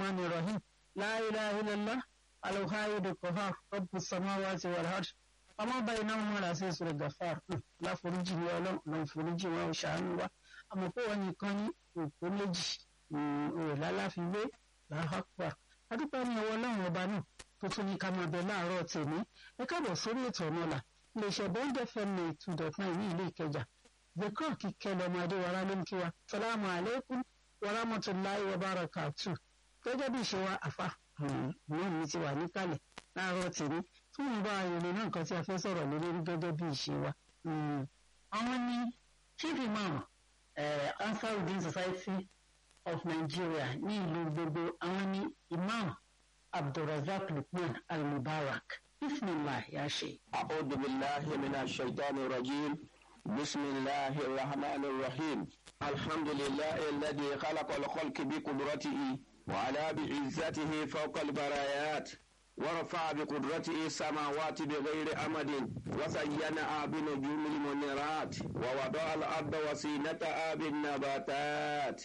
rahman rahim la ilaha illallah alhayid kohar rabbu samawati wal ard ọmọ báyìí náà wọn làásì ìṣòro gafar láforíjì ní ọlọ́run lọ́n foríjì wọn ò ṣàánú wa àmọ́ pé wọn nìkan ní òpó méjì òrò lálàfiwé làákùá adúpẹ́ ní ọwọ́ ọlọ́run ọba náà tó tún ní ká máa bẹ láàárọ̀ tèmi ẹ káàbọ̀ sórí ètò ọ̀nà ọ̀la iléeṣẹ́ bọ́ńdẹ̀ fẹ́mi two dot nine ní ìlú ìkẹjà zikọ́ kíkẹ́ lọ́mọ adéwárá ló ń kí wa salamu aleykum warahmatulahi wabarakatu gẹ́gẹ́ bí ìṣe wa àfa náà mi ti wà níkàlẹ̀ láàárọ̀ tèmi fún ìbá ayẹyẹ náà nǹkan tí a fẹ́ sọ̀rọ̀ lé lórí gẹ́gẹ́ bí ìṣe wa. àwọn ní chief imam ansarudin society of nigeria ní ìlú gbogbo àwọn ní imam abdulrasaq lukman almubarak bismillah ya ṣe. أعوذ بالله من الشيطان الرجيم بسم الله الرحمن الرحيم الحمد لله الذي خلق الخلق بقدرته وعلى بعزته فوق البرايات ورفع بقدرته السماوات بغير أمد وزينها بنجوم المنيرات ووضع الأرض وسينتها بالنباتات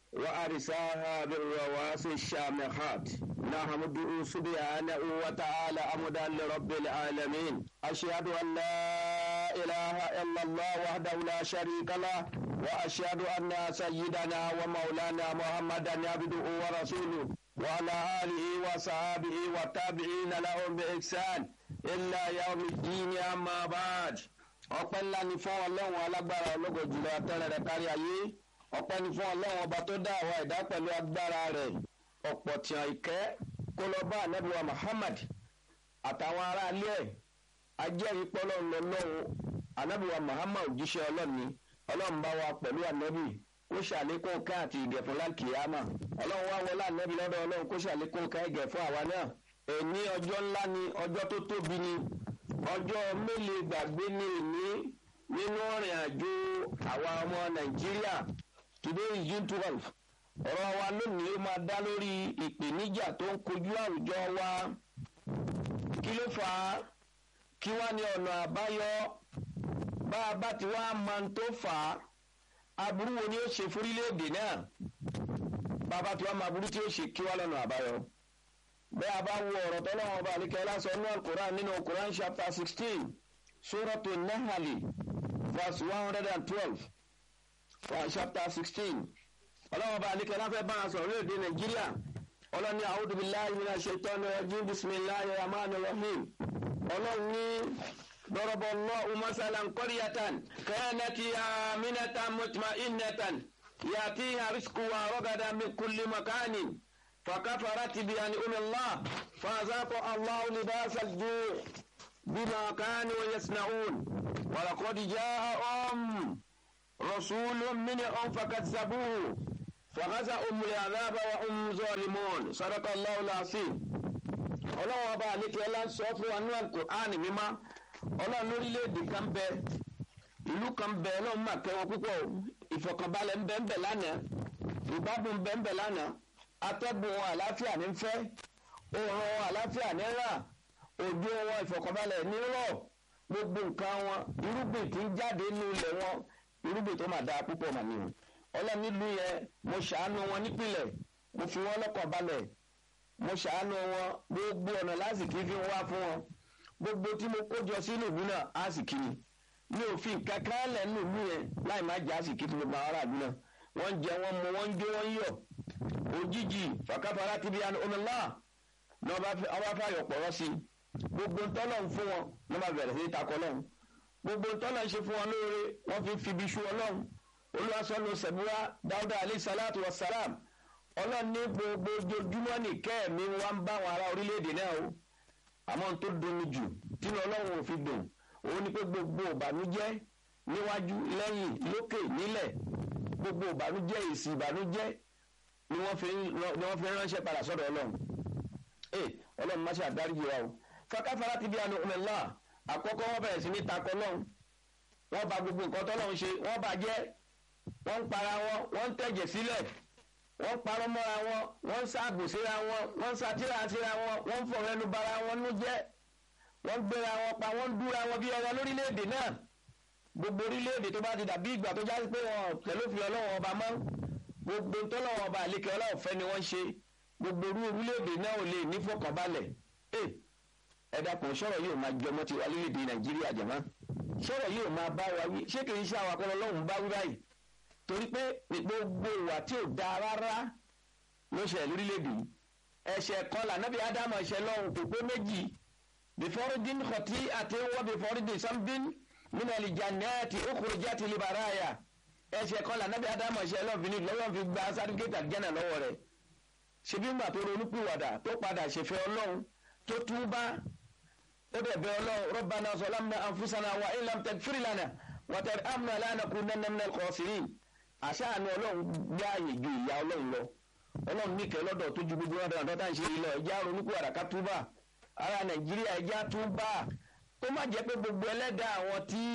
وأرساها بالرواسي الشامخات نحمده سبحانه وتعالى أمدا لرب العالمين أشهد أن لا إله إلا الله وحده لا شريك له وأشهد أن سيدنا ومولانا محمدا عبده ورسوله وعلى آله وصحابه والتابعين لهم بإحسان إلا يوم الدين أما بعد ọpẹ́ ńlá ni fún ọlọ́run alágbára ológo jùlọ atẹ́rẹ̀ rẹ̀ kárí ayé ọpẹ́ ni fún ọlọ́run ọba tó dá àwa ẹ̀dá pẹ̀lú agbára rẹ̀ ọ̀pọ̀ tìǹà ìkẹ́ kó lọ bá anabiwa muhammad àtàwọn aráalé ẹ̀ ajẹ́rìí pọ́lọ́run lọ́lọ́run anabiwa muhammad òjíṣẹ́ ọlọ́run ni ọlọ́run bá wa pẹ̀lú anabi kó ṣàlékún ká àti ìgẹ̀ fún lákìyàmà ọlọ́run wá wọlé anabi lọ́dọ̀ ọlọ́run kó ṣàlékún ká ìgẹ̀ fún àwa náà èní ọjọ́ ńlá ni ọjọ́ tó tóbi ni ọjọ́ mélòó gbàgbé ní ìní nínú ọ̀rìn àjò àwa ọmọ nàìjíríà today is june twelve ọ̀rọ̀ wa lónìí ó máa dá lórí ìpèníjà tó ń kojú àwùjọ wa kí ló fà á kí wá ní ọ̀nà àbáyọ bá a bá ti wá máa ń tó fà á aburú wo ni ó ṣe fúrílẹ̀-èdè náà bá a bá ti wá máa burú tí ó ṣe kí wá lọ́nà àbáyọ bẹ́ẹ̀ a bá wo ọ̀rọ̀ tọ́lọ́wọ́n ọba àlíkẹ́ lásán ní alukoran nínú koran chapter sixteen suratu nahali verse one hundred and twelve chapter sixteen ọlọ́wọ́n ọba àlíkẹ́ láfẹ́ bá a sọ̀rọ̀ lóde nàìjíríà ọlọ́ni a'udhu billahi minash shaitani rajim bisimilahi rahman rahim ọlọ́ni ضرب الله مثلا قرية كانت آمنة مطمئنة يأتيها رزقها رغدا من كل مكان فكفرت بأنعم الله فأذاق الله لباس الجوع بما كانوا يصنعون ولقد جاءهم رسول منهم فكذبوه فغزاهم العذاب وهم ظالمون صدق الله العظيم ọlọ́run ọba àlékè ọlá ń sọ fún wa ní alukur'ani mímá ọlọ́run lórílẹ̀‐èdè kan bẹ ìlú kan bẹ ọlọ́run máa kẹ́ wọn púpọ̀ ìfọ̀kànbalẹ̀ ń bẹ ń bẹ lánàá ìgbádùn ń bẹ ń bẹ lánàá atẹ́gùn àlàáfíà ní fẹ́ oòrùn àlàáfíà ní rà òjò wọn ìfọ̀kànbalẹ̀ ní rọ̀ gbogbo nǹkan wọn irúgbìn tí ń jáde nínú ilẹ̀ wọn irúgbìn tó máa dáa púpọ̀ mà nìyẹn ọlọ́run nílùú yẹn mo ṣàánú wọn nípìnlẹ̀ mo fi wọn lọ́kàn balẹ̀ mo ṣàánú wọn gbogbo ọ̀nà lásìkò fi wá fún wọn gbogbo tí mo kójọ sínú ìlú náà àsìkò ni mi ò fi nǹkan kan lẹ̀ nínú ìlú yẹn láì má jẹ́ àsìkò fún gbogbo àwọn aráàlú náà wọ́n ń jẹ wọ́n mu wọ́n ń jó wọ́n ń yọ̀ òjijì fàkàfàrà ti bí ọmọlá ní ọba fàyọ̀ pọ̀rọ̀ sí gbogbo ntọ́lọ̀ ń fún wọn ní ọba bẹ̀rẹ̀ sí takọ lọ́hùn gbogbo ntọ́lọ̀ ń ṣe fún wọn lóore wọ́n fi fibi ṣu ọlọ́hùn olùwàsọ́nù sẹ̀búrà dáúdà alẹ́ sàlátù wa sàlám ọlọ́run ní gbogbo ojoojúmọ́ ní kẹ́ẹ̀mí wa ń bá àwọn ará orílẹ̀-èdè náà o àmọ́ n tó dunni jù tínú ọlọ́run ò fi dùn òun ni pé gbogbo ìbànújẹ́ níwájú lẹ́yìn lókè nílẹ̀ gbogbo ìbànújẹ́ èsì ìbànújẹ́ ni wọ́n fi ń ránṣẹ́ padà sọ́dọ̀ ọlọ́run ee ọlọ́run má ṣe àdáríjì wa o fakáfárá ti bí anu ọmọlá àkọ́kọ́ wọ́n bẹ̀rẹ̀ sí ní takọ lọ́hùn wọ́n bà gbogbo nǹkan tọ́lọ́run ṣe wọ́n bàjẹ́ wọ́n ń para wọn wọ́n ń tẹ̀jẹ̀ sílẹ̀ wọ́n parọ́ mọ́ra wọn wọ́n ń ṣàgbò síra wọn wọ́n ń ṣàtìrà síra wọn wọ́n ń fọ̀rọ̀ ẹnu bara wọn nú jẹ́ wọ́n ń gbéra wọn pa wọ́n ń dúra wọn bí ọwọ́ lórílẹ̀‐èdè náà gbogbo orílẹ̀‐èdè tó bá ti dàbí ìgbà tó jásí pé wọn tẹ̀lé òfin ọlọ́wọ́n ọba mọ́ gbogbo tọ́lọ́wọ́n ọba àlékè ọlọ́wọ́ fẹ́ ni wọ́n ṣe gbogbo orú orílẹ̀-èdè náà ò lè ní fọkànbalẹ̀ ẹ dákun sọ̀rọ̀ yóò máa jọmọ ti wá lórílẹ̀-èdè nàìjíríà jẹ̀mọ́ sọ̀rọ̀ yóò máa bá wa wí ṣé kì í ṣe àwọn akọ́lọ́ lọ́hùn bá wí báyìí torí pé gbogbo ìwà tí ò dáa rárá ló ṣẹlẹ̀ lórílẹ̀-èdè yìí ẹ̀ṣẹ̀ kan lànàbí ádámù ẹ̀ṣẹ̀ lọ́hùn kò pé méjì bìfọ́rọ́dín kọ̀tí àti wọ́n bìfọ́rọ́dín sambin nínú ìjànẹ́ẹ̀tì okùnrùjẹ́tì libaraya ẹ̀ṣẹ̀ kan lànàbí ádámù ẹ̀ṣẹ̀ lọ́hùn fi ní lọ́wọ́ fi gba sátífíkẹ́tì àjẹ́nà lọ́wọ́ rẹ̀ ṣebí ńgbà tó ronúpìwàdà tó padà ṣèfẹ́ ọlọ́run tó túbá ó dẹ̀ bẹ ọlọ́run rọ́bànà sọlámùnà ànfúsànà wà ilàm tẹ̀fírì lánàá wàtẹ̀rẹ̀ àmúnà lánàá kú nánàmínà kọ̀ọ̀sìrín àṣàánú ọlọ́run gbé ààyè ju ìyá ọlọ́run lọ ọlọ́run níkẹ́ lọ́dọ̀ tó ju gbogbo ọ̀dọ̀ àtọ́tà ń ṣe yìí lọ ẹja ronúpìwàdà ká túbà ara nàìjíríà ẹja túbà tó má jẹ́ pé gbogbo ẹlẹ́dàá àwọn tí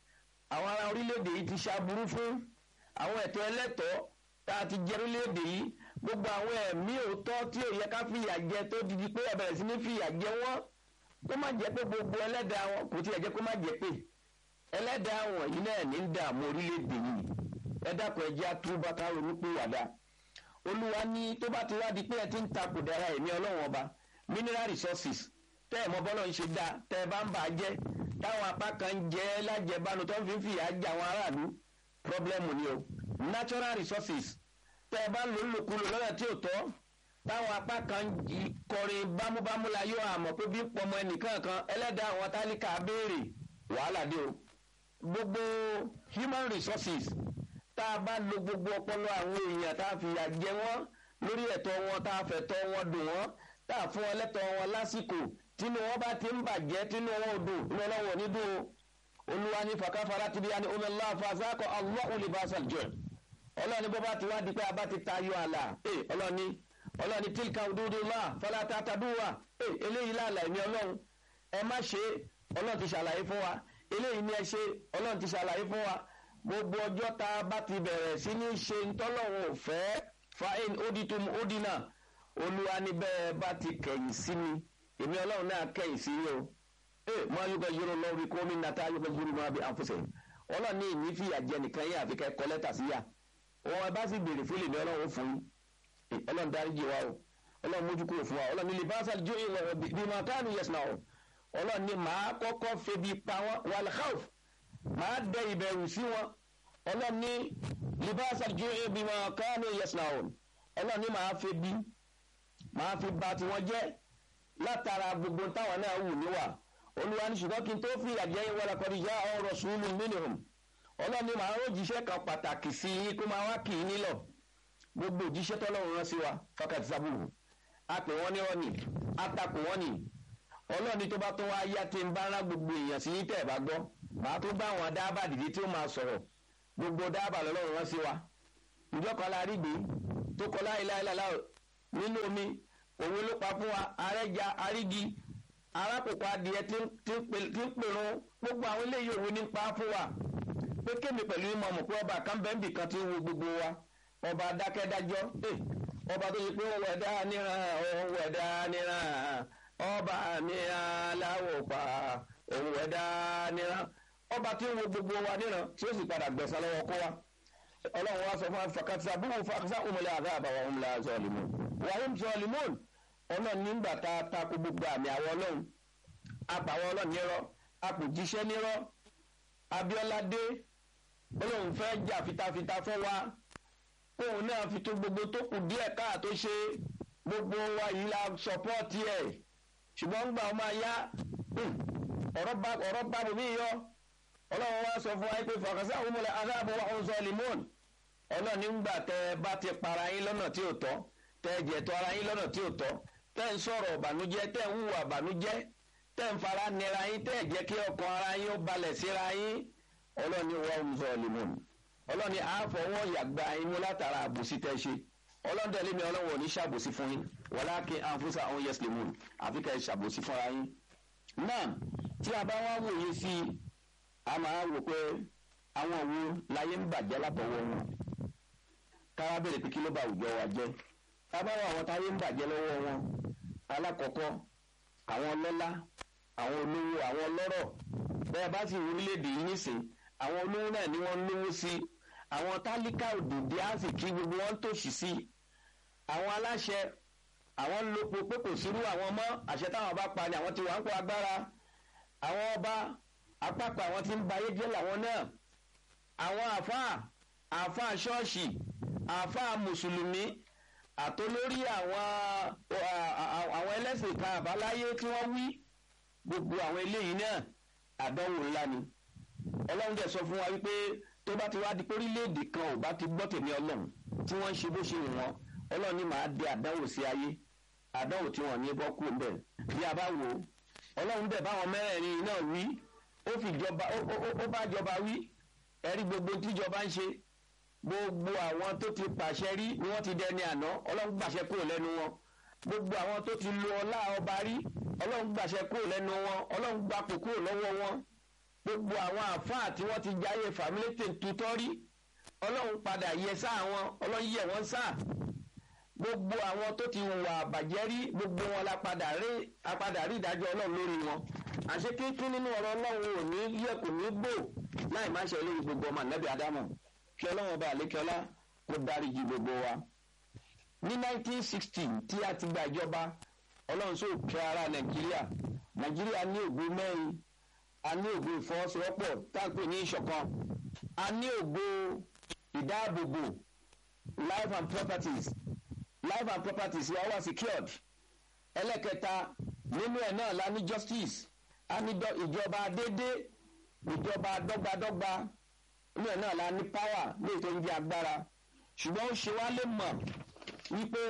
àwọn ará orílẹ̀-èdè yìí ti ṣàbùrú fún àwọn ẹ̀tọ́ ẹlẹ́tọ̀ọ́ tá a ti jẹ orílẹ̀-èdè yìí gbogbo àwọn ẹ̀mí òótọ́ tí ò yẹ ká fìyà jẹ tó di pé ẹ bẹ̀rẹ̀ sí ní fìyà jẹ wọ́n kó má jẹ́ pé gbogbo ẹlẹ́dàá wọn kò tiẹ̀ jẹ́ kó má jẹ́ pé ẹlẹ́dàá wọn yìí náà ní ń dààmú orílẹ̀-èdè yìí ẹ dákun ẹ jẹ́ àtúbà ká ronú pé wàdà olúwa ní tó bá ti wá di pé ẹ ti ń takò dára ẹ̀mí ọlọ́run ọba mineral resources tẹ́ ẹ̀ mọ bọ́lọ̀ ń ṣe dá tẹ́ ẹ bá ń bà á jẹ́ táwọn apá kan ń jẹ́ lájẹbánu tó ń fi fìyà jẹ àwọn aráàlú pọ́blẹ́mù ni o natural resources tẹ́ ẹ bá ń lò lòkulò lọ́nà tí ò tọ́ táwọn apá kan kọrin bámúbámú la yóò àmọ̀ pé bí pọmọ ẹnìkan kan ẹlẹ́dàá àwọn tálíkà béèrè wàhálà dé o gbogbo human resources tá a bá lo gbogbo ọpọlọ àwọn èèyàn tá a fìyà jẹ wọ́n lórí ẹ̀tọ́ wọn tá a fẹ̀tọ́ wọn dùn wọ́n tá a fún wọn lẹ́tọ̀ọ́ wọn lásìkò tínú wọn bá ti ń bàjẹ́ tínú wọn ò dùn inú ọlọ́wọ́ ní dùn olúwa ní fàkàfàrà ti bí i ní omi ńlá fàzákọ̀ Allahu libasal jẹ́ ọlọ́ni bó bá ti wá di pé a bá ti tayọ àlà ee ọlọ́ni ọlọ́ni tílka òdúdúlá fọláta tàdúwà ee eléyìí láàlà ẹ̀mí ọlọ́run ẹ má ṣe ọlọ́run ti ṣàlàyé fún wa eléyìí ni ẹ ṣe ọlọ́run ti ṣàlàyé fún wa gbogbo ọjọ́ tá a bá ti bẹ̀rẹ̀ sí ní ṣe ntọ́lọ́run ò fẹ́ fain oditum odina olúwa ní bẹ́ẹ̀ bá ti kẹ̀yìn sí mi èmi ọlọ́run náà kẹ̀yìn sí yín o ee mọ ayúkọ yúrò lọ́wọ́ kó mi nàta ayúkọ yúrò máa bí àfọ̀sẹ̀ ọlọ́run ní ìní fìyà jẹ nìkan yín àfi kẹ́ kọ́ lẹ́tà sí yà òun ẹ bá sì béèrè fún lèmi ọlọ́run fún yín ọlọ́run dáríjì wa o ọlọ́run mójú kúrò fún wa ọlọ́run ní libasa jó ìwọ̀ bí máa káànù yẹsùn náà o ọlọ́run ní màá kọ́kọ́ febi pa wọn wàlúkàf màá dẹ ìbẹ̀rù sí wọn ọlọ́run ní libasa jó ìbí máa káànù yẹsùn náà o ọlọ́run ní màá febi màá fi ba tiwọn jẹ́ látara gbogbo táwọn náà wù níwà olúwa ní ṣùgbọ́n kí n tó fi ìyàjẹ́ yín wọlé kọ́ni yá ọ̀rọ̀ sùúrù mínìhùn ọlọ́ni màá ó jíṣẹ́ kan pàtàkì sí yín kó máa wá kì í nílọ̀ gbogbo òjíṣẹ́ tọ́lọ́run rán sí wa fákàtí sábùrù a pè wọ́n ní ọ̀nì a takò wọ́n nì ọlọ́ni tó bá tó wá yá tí ń bá rán gbogbo èèyàn sí yín tẹ̀ bá gbọ́ màá tó bá àwọn dábàá dìde tí ó máa sọ̀rọ̀ gbogbo dábàá lọ́lọ́run rán sí wa ìjọ kan la rí gbé tó kọ láìláìláìlá nínú omi òwe ló pa fún wa arẹ́ja arígi arákòókò adìẹ tí ń pèrún gbogbo àwọn eléyìí òwe ní pa fún wa pé kémi pẹ̀lú ìmọ̀ mọ̀ pé ọba kan bẹ́ẹ̀ bì kan ti ń wo gbogbo wa ọba adákẹ́dájọ́ ọba tó yẹ pé ó wẹ̀dá níran ó wẹ̀dá níran ọba mi aláwọ̀ pa òun wẹ̀dá níran ọba tí ń wo gbogbo wa níran tí ó sì padà gbẹ̀sán lọ́wọ́ kó wa ọlọ́run wa sọ fún afakatisa búrú fakisa òmùlẹ̀ àgbà àbàwọ̀ òmùlẹ̀ zọlímù wàhùn zọlímù ọlọ́run nígbà tá a takò gbogbo àmì àwọn ọlọ́run apàwọn ọlọ́run nírọ́ apòjíṣẹ́ nírọ́ Abíọ́lá dé olóhùn fẹ́ jà fitafita fún wa òun náà fi tó gbogbo tó kù díẹ̀ káà tó ṣe gbogbo wa yìí la sọpọ́ọ̀tì ẹ̀ ṣùgbọ́n gbà ọmọ ayá ọ̀rọ̀ bá bòmí yọ ọlọ́run wa sọ fún wa pé fàkàsí àwọn ọmọlẹ̀ adáàbò wa ń sọ limon ọlọ́run nígbà tẹ bá ti para yín lọ́nà tí ò tọ́ tẹ jẹ̀tọ́ ara yín lọ́nà tí ò tọ́ tẹ ń sọ̀rọ̀ ìbànújẹ́ tẹ ń hùwà ìbànújẹ́ tẹ ń fara nira yín tẹ jẹ́ kí ọkàn ara yín ó balẹ̀ síra yín ọlọ́ni wọ́n ń zọ limon ọlọ́ni àfọwọ́ yàgbá inú látara àbòsí tẹ́ ṣe ọlọ́dẹ̀lẹ́ mi ọlọ́wọ́ ní ṣàbòsí fún yín wọláàkì àǹfùsà àwọn yẹs limon àfi ká ẹ ṣàbòsí fúnra yín. náà tí a bá wá wòye sí i a máa wò pé àwọn òwò láyé ń bàjẹ́ látọwọ́ wọn káwá bèrè pé kí ló bá àwùjọ wa jẹ́ ká bá wà àwọn táyé ń bàjẹ́ lọ́wọ́ wọn alákọ̀ọ́kọ́ àwọn ọlọ́lá àwọn olówó àwọn ọlọ́rọ̀ bẹ́ẹ̀ bá sì wọ orílẹ̀-èdè yìí nísìn àwọn olówó náà ni wọ́n ń lówó sí àwọn tálíkà òdòdó á sì kí gbogbo wọn tòṣì sí àwọn aláṣẹ àwọn ń lo pé kò sírú àwọn mọ́ àṣẹ táwọn bá pa ni àwọn ti wà ń kó agbára àwọn ọba apápá àwọn tí ń ba ayé jẹ́ làwọn náà àwọn àáfàá àáfàá ṣọ́ọ̀ṣì àáfàá mùsùlùmí àtolórí àwọn àwọn ẹlẹ́sìn kan àbáláyé tí wọ́n wí gbogbo àwọn eléyìí náà àdánwò ńlá ni ọlọ́run dẹ̀ sọ fún wa wípé tó bá ti wá di pórílẹ̀-èdè kan ò bá ti gbọ́ tèmi ọlọ́run tí wọ́n ń ṣe bó ṣe wù wọ́n ọlọ́run ní màá dé àdánwò sí ayé àdánwò tí wọ́n ní bọ́ kú bẹ̀ bí a bá wò ó ọlọ́run dẹ̀ báwọn mẹ́rẹ̀ẹ̀rin náà wí ó fi jọba ó bá jọba wí ẹ̀rí gbogbo tíjọba ń ṣe gbogbo àwọn tó ti pàṣẹ rí ni wọ́n ti dẹni àná ọlọ́run gbàṣẹ kúrò lẹ́nu wọn gbogbo àwọn tó ti lo ọlá ọba rí ọlọ́run gbàṣẹ kúrò lẹ́nu wọn ọlọ́run gbapò kúrò lọ́wọ́ wọn gbogbo àwọn àfáà tí wọ́n ti jáyé fàmílétè tutọ́ rí ọlọ́run padà yẹ sáà wọn ọlọ́run yẹ wọ́n sáà gbogbo àwọn tó ti hùwà àbàjẹ́ rí gbogbo wọn la padà rí apadà rí ìdájọ́ ọlọ́run lórí wọn àṣé kíkún nínú ọ̀rọ̀ ọlọ́run ò ní yẹ kò ní gbò láì má ṣe lórí gbogbo ọmọ ànábì ádámù kí ọlọ́run ọba àlékẹ́lá kó dáríjì gbogbo wa. ní 1960 tí a ti gba ìjọba ọlọ́run sọ kẹ́ ara nàìjíríà nàìjíríà ní ògo mẹ́rin a ní ògo ìfọwọ́sowọ́pọ̀ táǹpẹ̀ ní ìṣọ̀kan a ní ògo ìdáàbòbò life and properties life and properties wa wà secured ẹlẹ́kẹta nínú ẹ̀ náà la ní justice a ní ìjọba déédéé ìjọba dọ́gbadọ́gba nínú ẹ̀ náà la ní power ní ètò ìdí agbára ṣùgbọ́n ó ṣe wá lè mọ̀ wípé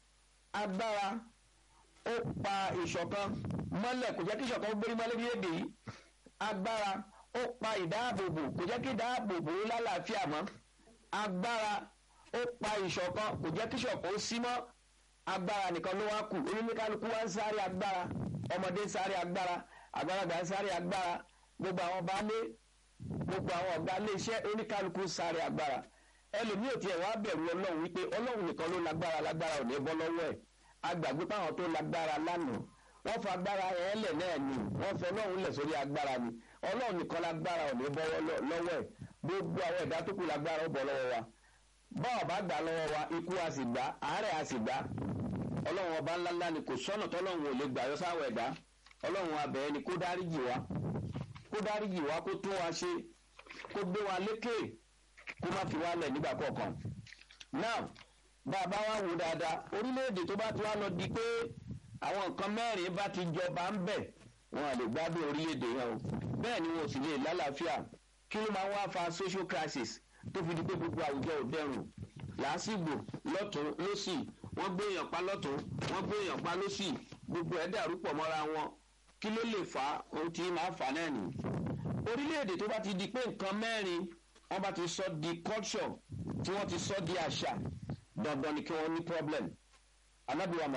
agbára ó pa ìṣọ̀kan mọ́lẹ̀ kò jẹ́ kí ìṣọ̀kan ó gbérí mọ́lẹ̀ bí èdè yìí agbára ó pa ìdáàbòbò kò jẹ́ kí ìdáàbòbò ó lálàáfíà mọ́ agbára ó pa ìṣọ̀kan kò jẹ́ kí ìṣọ̀kan ó sí mọ́ agbára nìkan ló wá kù oníkálukú wá ń sáré agbára ọmọdé ń sáré agbára àgbàlagbà ń sáré agbára gbogbo àwọn baálé gbogbo àwọn ọ̀gá ilé iṣẹ́ oníkálukú ń sáré agbára ẹlòmíì ò tiẹ̀ wá bẹ̀rù ọlọ́run wípé ọlọ́run nìkan ló lágbára lágbára ò ní bọ́ lọ́wọ́ ẹ̀ agbàgbé páwọn tó lágbára lánàá wọ́n fa agbára yẹn lẹ̀ náà ni wọ́n fẹ́ ọlọ́run lẹ̀ sórí agbára ni ọlọ́run nìkan lágbára ò ní bọ́ lọ́wọ́ ẹ̀ gbogbo àwọn ẹ̀dá tó kù lágbára ó bọ́ lọ́wọ́ wa báwa bá gbà lọ́wọ́ wa ikú a sì gbà àárẹ̀ a sì gbà ọlọ́run ọba ńláńlá ni kò sọ́nà tọ́lọ́run ò lè gbà yọ sáwọ̀ ẹ̀dá ọlọ́run abẹ́ẹ́ ni kó dáríjì wa kó dáríjì wa kó tún wa ṣe kó gbé wa lékè kó má fi wá lẹ̀ nígbà kọ̀ọ̀kan. now bàbá wa wò dáadáa orílẹ̀-èdè tó bá ti wá lọ di pé àwọn nǹkan mẹ́rin bá ti jọba ń bẹ̀ wọn à lè gbádùn orílẹ̀-èdè yẹn o bẹ́ẹ̀ ni wọn ò sì lè lálàáfíà kí ló máa ń wá fa social crisis tó fi di pé gbogbo àwùjọ ò dẹrùn làásìgbò lọ́tún lọ́sì wọ́n gbé èèyàn pa lọ́tún wọ́n gbé èèyàn pa lọ́sì gbogbo ẹ̀ dàrú pọ̀ mọ́ra wọn kí ló lè fà á ohun tí máa fà náà nì. orílẹ̀-èdè tó bá ti di pé nǹkan mẹ́rin wọ́n bá ti sọ di culture tí wọ́n ti sọ di àṣà dandan ni kí wọ́n ní problem. anábìwá